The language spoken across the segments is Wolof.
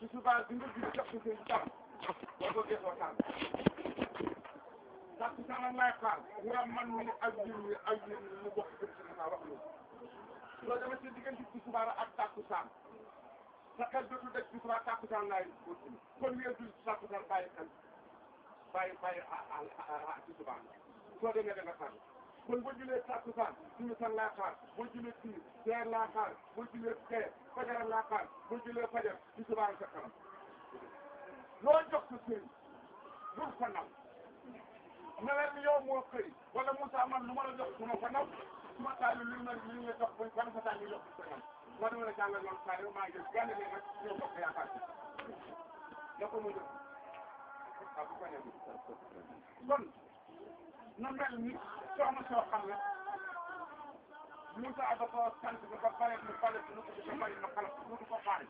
ci subaa bi nga gis jox ko seen jàmm boo ko gisoo tànn takku sanam lay xaar nga man mi ak jiw mi ak jiw mi mu bokk kër si naa wax loolu loolu dama ci diggante ci subaa ak takku saan sa xel dootul def ci subaa takku saan laay continué kon weesu takku saan bàyyi xel bàyyi bàyyi a ci subaa soo demee da nga xaar kon boo julee takkusaan suñu san laa xaar boo julee timis teer laa xaar boo julee teer fajar laa xaar boo julee fajar ci subaa sa kanam loo jox sa sëriñ bul ko naw ne leen yow moo xëy wala Moussa man lu ma la jox su ma ko naw su ma taal li ma li nga jox bañ ban sa taal ñu jox ko nam ma dama la jàngal loolu saa yow maa ngi gànn leen nag ñoo bokk yaakaar ci na ko mu def waaw bu ko nekk kon na mel ni soxna soo xam ne Moussa da ko sant ba ba pare mu pare nu ko ko bari ma xalaat nu ko ko faale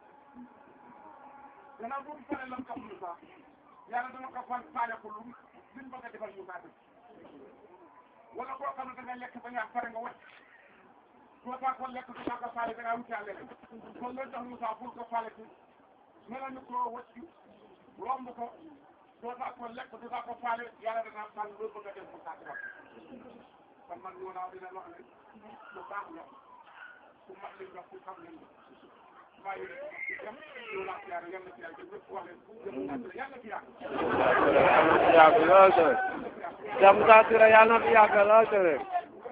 gannaaw bu mu pare lam ko Moussa yàlla dana ko fan faale ko lu liñ bëgg a defal Moussa def wala koo xam ne da nga lekk ba ñaar pare nga wàcc soo taa ko lekk du taa ko faale da ngaa wutaa leneen kon loolu tax Moussa pour ko faale ci mel ni koo wàcc romb ko soo taa ko lekk du taa ko faale yàlla dana fan loolu bëgg a def Moussa ci wax kon man ñoo naaw dina wax ne lu baax la ku mat liñ wax ku xam leen maa ngi leen di dem loolu laa ci yàlla yal na ci yàlla ñëpp wax leen yal na ci yàlla yàgg lool te Cheikh Moussa Touré yàlla na fi yàgg lool te rek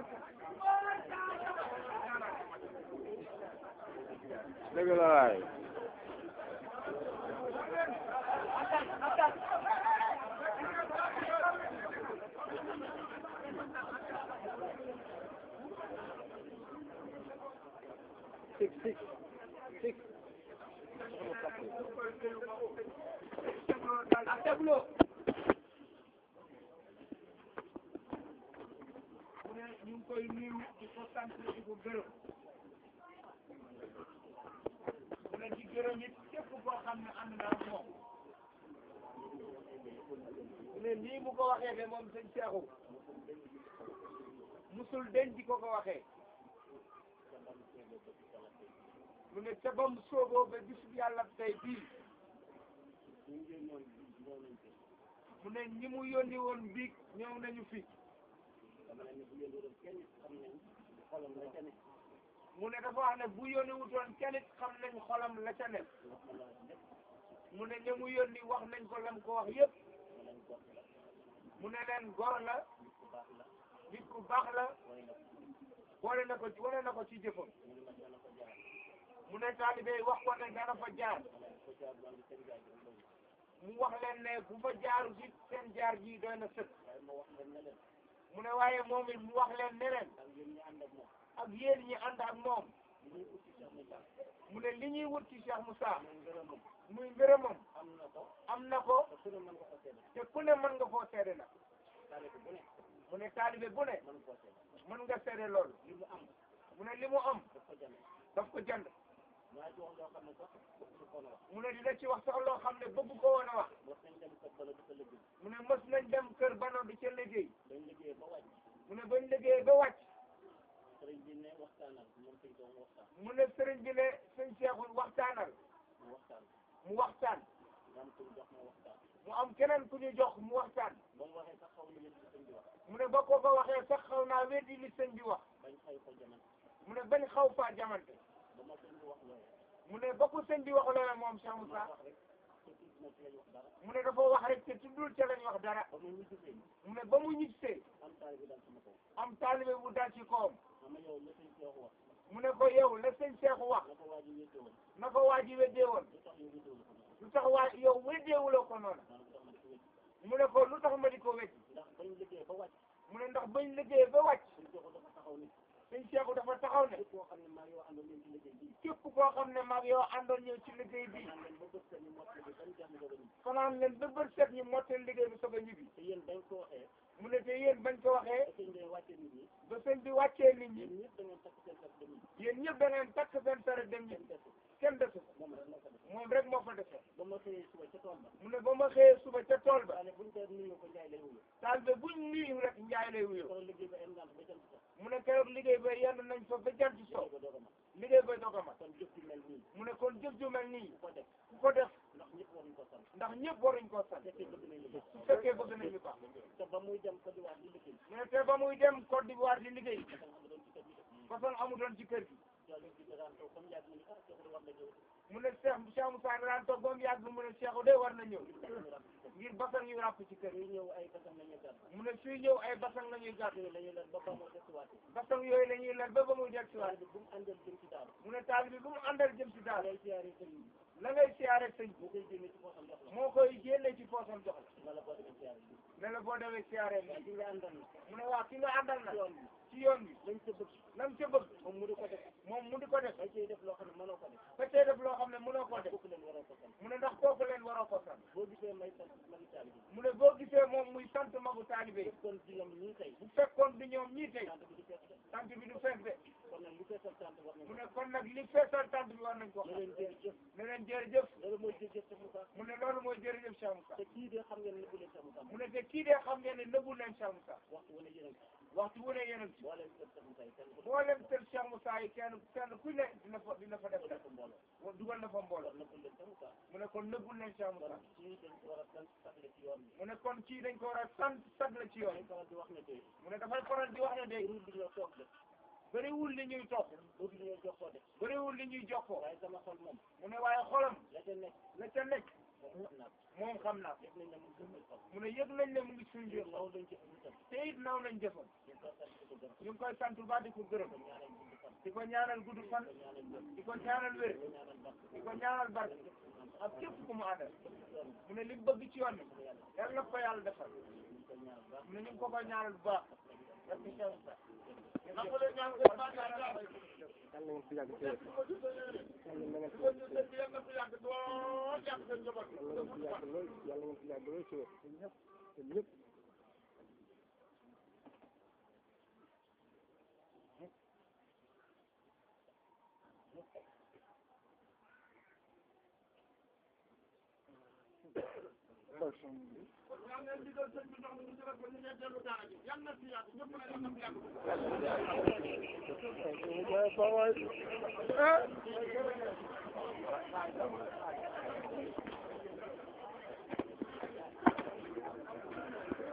dëgg la waay six six six mu ne ñu ngi koy nuyu di ko sant di ko gërëm mu ne di gërëm it képp koo xam ne ànd naa ak moom mu ne nii mu ko waxee de moom sëñ Seexu musul den di ko ko waxee mu ne ca bam sooboo ba bis yàlla tey bii mu ne ñi mu yónni woon biig ñëw nañu fi mu ne dafa wax ne bu yónni wutoon kenn it xam nañ xolam la ca nekk mu ne ña mu yónni wax nañ ko lam ko wax yëpp mu ne leen gor la nit ku baax la boole na ko ci wane na ko ci jëfam mu ne taalibe yi wax ko ne dana fa jaar mu wax leen ne bu fa jaaru ci seen jaar ji doy na sëkk mu ne waaye moom it mu wax leen ne leen ak yéen ñi ànd ak moom mu ne li ñuy wut ci Cheikh Moussa muy ngërëmam am na ko te ku ne mën nga koo seede na mu ne taalibe bu ne mën nga seede loolu mu ne li mu am daf ko jënd mu ne dina ci wax sax loo xam ne bëgg ko woon a wax mu ne mës nañ dem kër bano di ca liggéey mu ne bañ liggéey ba wàcc mu ne sëriñ bi ne sëñ Seexul waxtaanal mu waxtaan mu am keneen ku ñu jox mu waxtaan mu ne ba ko ko waxee sax xaw naa weddi li sëñ bi wax mu ne bañ xaw faa jamante mu ne ba ko sëñ bi wax loola moom Cheikh Moussa mu ne dafa wax rek te tuddul ca lañ wax dara mu ne ba mu ñibbisee am taalibe bu dal ci kawam mu ne ko yow la sëñ Seexu wax na ko waa ji weddee woon lu tax waa yow weddeewuloo ko noonu mu ne ko lu tax ma di ko weddi mu ne ndax bañ liggéey ba wàcc sëñ Seexu dafa taxaw ne képp koo xam ne maag yow àndoon ñëw ci liggéey bi fanaan leen ba bët set ñu mottali liggéey bi soog a ñibbi mu ne te yéen bañ ko waxee ba sëñ bi wàccee nit ñi yéen ñëpp da ngeen takk seen sare dem ñi kenn desu moom rek moo fa defe mu ne ba ma xëyee suba ca tool ba taal ba buñ nuyu rek njaay lay wuyoo mu ne keroog liggéey ba yenn nañ fa ba jant soo liggéey ba doog a mat mu ne kon jëf ju mel nii ku ko def façon amutoon ci kër gi mu ne Cheikh Cheikh Moussa daan toog ba mu yàgg mu ne Cheikh de war na ñëw ngir basang yu ràpp ci kër gi mu ne suy ñëw ay basang la ñuy gàtt basang yooyu la ñuy lal ba ba muy del si waat mu ne taal bi bu mu àndal jëm si daal la ngay siyaare sëñ bi moo koy génne ci poosam jox la ne la boo demee siyaare bi mu ne waa ki nga àndal na ci yoon bi lam ca bëgg moom mu di ko def moom mu di ko def da cee def loo xam ne mënoo ko def fekkee def loo xam ne mënoo koo def kooku leen waroo ko sant mu ne ndax kooku leen waroo ko sant boo gisee may sant magi taali bi mu ne boo gisee moom muy sant magu taalibe yi kon ci ñoom ñii tey bu fekkoon du ñoom ñii tey sant bi di fees de tant bi du fees de kon nag li feesal sant war nañ mu ne kon nag li feesal tant bi war nañ ko ne xam leen jërëjëf ne leen jërëjëf loolu mooy jërëjëf Cheikh Moussa mu ne loolu mooy jërëjëf Cheikh Moussa te kii de xam ngeen ne bu leen Cheikh Moussa mu ne te kii de xam ngeen ne nëbbu leen Cheikh Moussa waxtu wane yéen waxtu wu ne yéen a ngi ci boo leen kër Cheikh Moussa yi kenn ku boo leen tël Cheikh Moussa yi kenn kenn ku ne dina fa dina fa def nekk def ko mbooloo wa- dugal na fa mbooloo kon nag bu leen Cheikh Moussa mu ne kon nëbbul leen Cheikh kon Moussa kii dañ ko war a sant saxle ci yoon bi mu ne kon kii dañ ko war a sant sag la ci yoon dañ faral di wax ne tey mu ne dafay faral di wax ne de rul bi ñoo toog de bëriwul li ñuy toog rul bi ñoo jokkoo de bëriwul li ñuy jokkoo waaye sama xol moom mu ne waaye xolam la ca nekk la ca nekk moom xam naa ko moom xam naa ko def nañ ne mu gën a xol mu ne yëg nañ ne mu ngi suñu biir law lañ ci ñu tam te it naw nañ jëfam ñu ko sant di ko gërëm ñu ngi koy sant bu baax di ko gërëm ko ñaanal gudd fan di ko ñaanal gudd fan ko ñaanal wér di ko ñaanal wér ko ñaanal barke di ko ñaanal barke ak képp ku mu àndal yoon mu ne li mu bëgg ci yoon bi bi yàlla yàlla na ko yàlla defal ñu ko ñaanal baax mu ne ñu ngi ko koy ñaanal bu baax parce que Cheikh Moussa yàlla ngeen fi yàgg te yàlla na ngeen fi ko ñu sëñ bi yàlla na fi yàgg doo jàpp seen njaboot yàlla ngeen fi yàgg lool yàlla ngeen fi yàgg lool ci wér ñëpp te ñëpp yaa ngi digal sëñ bi ndox mi ñu jëlee ko ñu ne dellu daara ji yàlla na fi yàgg ñëpp na yàlla na fi yàgg ah